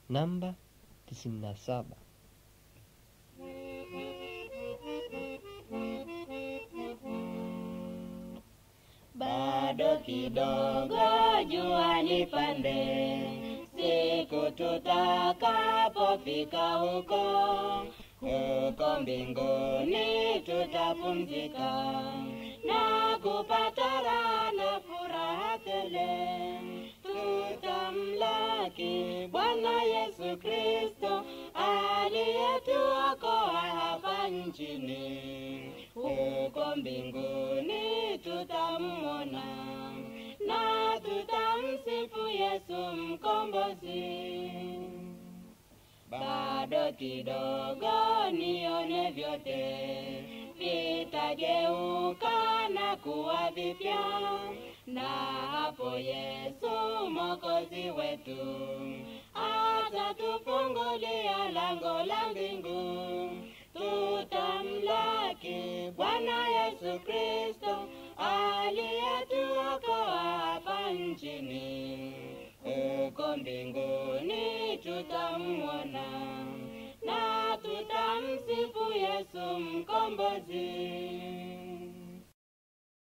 namba tisini na saba. bado kidogo jua lipande, siku tutakapofika huko, huko mbinguni tutapumzika na kupata raha na furaha tele. Tutamlaki Bwana Yesu Kristo aliyetuokoa hapa nchini, huko mbinguni tutamwona na tutamsifu Yesu mkombozi. Bado kidogo nione vyote vitageuka na kuwa vipya, na hapo Yesu mwokozi wetu atatufungulia lango la mbingu. Tutamlaki Bwana Yesu Kristo aliyetuokoa hapa nchini, huko mbinguni tutamwona na tutamsifu Yesu mkombozi.